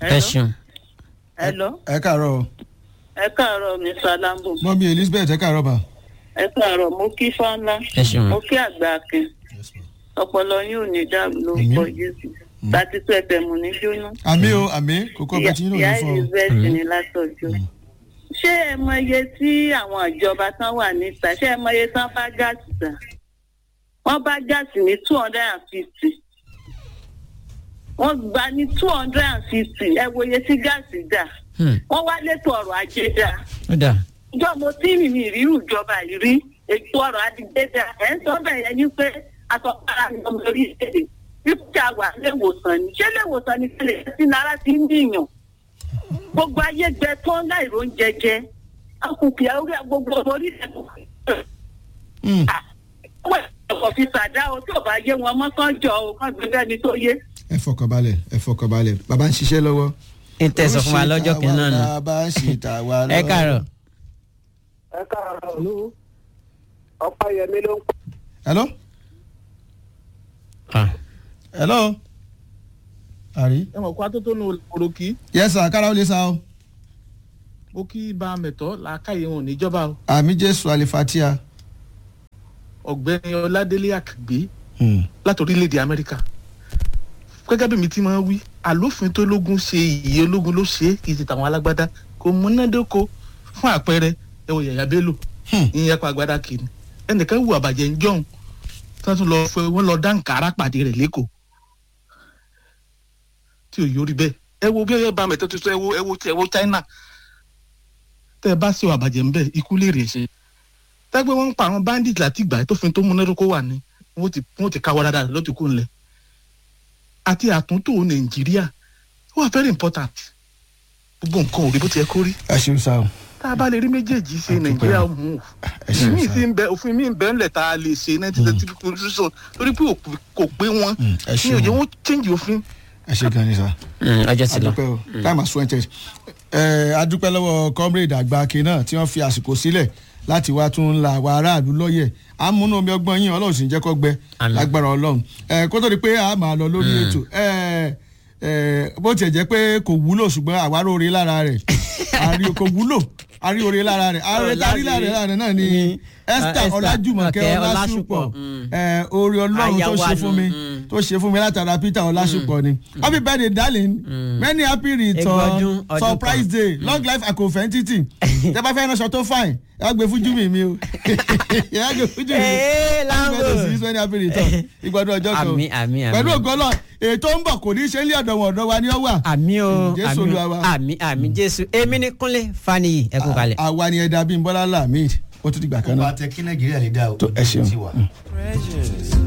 ẹ ṣeun. Hello. ẹ káàárọ̀ o. Ẹ káàárọ̀ mi Salambo. mọ́mí elizabeth ẹ káàárọ̀ bá. Ẹ káàárọ̀ mo kí Fáńlá. ẹ ṣeun. Mo kí àgbà akin. Ọpọlọ yín ò ní dàrú lórúkọ Jésù. Láti tó ẹ̀fẹ̀ mú ní jóná. àmì o àmì kókó ọbẹ̀ tí yín Ìyá náà yóò fọ. Elizabeth ní látọ̀jọ́. Ṣé ẹ mọ iye tí àwọn ìjọba tán wà níta? Ṣé ẹ mọ iye tán bá gáàsì tà? Wọ́n bá gáàsì ní two hundred and fifty. Wọ́n gbà ní two hundred and fifty. Ẹ wo iye tí gáàsì dà. Hmm, Wọ́n wá létò ọrọ̀ ajé dáa ó dà. ìjọ mo tí mi mi ìrírù ìjọba yìí rí ètò ọrọ̀ adigbéda ẹ̀ ń sọ bẹ́ẹ̀ yẹn ní pé àtọ̀kára ni ọmọ orílẹ̀-èdè wípé a wà léwòsàn ni ṣé léwòsàn ni kílè sí náírà ti ń dìyàn gbogbo ayé gbẹ tán láìró ń jẹjẹ akùnkùn orí gbogbo ọmọ orílẹ̀-èdè Hmm, ọwọ́ ẹ̀kọ́ fi sàdá o tí ò bá yé wọn mọ́ kán jọ o kán gbé bẹ́ẹ̀ ni tó yé. ẹ fọkànbalẹ̀ ẹ fọkànbalẹ̀ bàbá ń ṣiṣẹ́ lọ́wọ́. ń tẹ̀sán fún wa lọ́jọ́ kìíní náà nù. bàbá ń ṣe tàwa lọ. ẹ káàárọ̀. ẹ káàárọ̀ ló ọpẹ́yẹmí ló ń pè. hello Ah, hello. àrí. ẹ mọ̀ kó atótónu òròkì yes sir kára ó lè sa o. mo kí bá a mẹ̀tọ́ làákàyè wọn níjọba o àmì jésù alifatia. ọ̀gbẹ́ni ọládélé àkàgbé Hmm, láti orílẹ̀-èdè amẹ́ríkà gẹ́gẹ́ bí mi ti máa ń wí àlófin tó lógun ṣe ìyè ológun ló ṣe é kì í ṣe tàwọn alágbádá kò múnádóko fún àpẹẹrẹ ẹ wò yàyà bello Hmm. ìyẹn pa agbádá kìíní ẹnìkan wù àbàjẹ́ ń jọ̀hún tí wọ́n tún lọ fẹ́ wọ́n lọ dáǹkàrà pàdé rẹ̀ lẹ́kọ̀ọ́ tí ò yọrí bẹ́ẹ̀ ẹ wo bí ẹ bá mẹ́tọ́ tuntun ẹ wo ẹ wo ẹ wo china tẹ́ ẹ bá ṣe àbàjẹ́ ń bẹ̀ ikú lè rè ṣe tẹ́gbẹ́ wọn ń pa àwọn bandit láti ìgbà tó fi tó múnádóko wà ní wọ́n ti wọ́n ti káwọ́ dáadáa ló ti kú ńlẹ̀ àti àtúntò nàìjíríà ó wà very important gbogbo nǹkan ò rí bó ti yẹ kó rí ẹ ṣeun sa o. tá a bá lè rí méjèèjì ṣe Àdúpẹ́. nàìjíríà ó mú ẹ ṣeun mi sa. ti ń bẹ òfin mi ń bẹ ńlẹ̀ tá a lè ṣe nineteen thirty two constitution torí pé òpin- kò pé wọn Hmm, ẹ ní ṣeun. òye wọn change òfin ẹ ṣe gan ni sa. hmm, ọjọ́ ti lọ. adúpẹ́ o time has twenty. ẹ adúpẹ́ lọ́wọ́ comrade àgbàke náà tí wọ́n fi àsìkò sílẹ̀ láti wá tún la àwọn aráàlú lọ́yẹ̀ àmúnú omi ọgbọ́n yín ọlọ́run sì ń jẹ́ kó gbẹ Àmín. lágbára ọlọ́run ẹ kó tó di pé a máa lọ lórí ètò ẹ ẹ bó tiẹ̀ jẹ́ pé kò wúlò ṣùgbọ́n àwárò oore lára rẹ̀ àrí kò wúlò àrí oore lára rẹ̀ àrí lárí lára rẹ̀ náà ni Ní, esther Esther ọlájùmọ̀kẹ́ Ọláṣùpọ̀, ọlásùpọ̀ mm. ẹ oore ọlọ́run tó Aya wa ṣe fún mi nù, mm. tó ṣe fún mi látara peter ọlásùpọ̀ ni happy birthday darling many happy Ẹgbẹ́ return ọdún- ọdún surprise kan. day long life acofentity tẹ bá fẹ́ ránṣọ tó fine ẹ wá gbé fún júmi mi o ẹ wá gbé fún júmi mi Ee, Lambo. happy birthday sí many happy return ìgbàdùn ọjọ́ kan o. Àmín, àmín, àmín. pẹ̀lú ògbọ́lọ̀ ètò ń bọ̀ kò ní í ṣe ilé ọ̀dọ̀ wọn ọ̀dọ̀ wa ni ó wà àmì o Jésù àmì Olúwa o wa. àmì àmì jésù èmi ní kúnlé faniyi ẹ kú kalẹ̀. àwa ni ẹ̀dá bíi bọ́lá lamid ó tún dìgbà kan ọba náà tẹ kí nàìjíríà lè dá o. tó ẹ ṣeun. ti wà.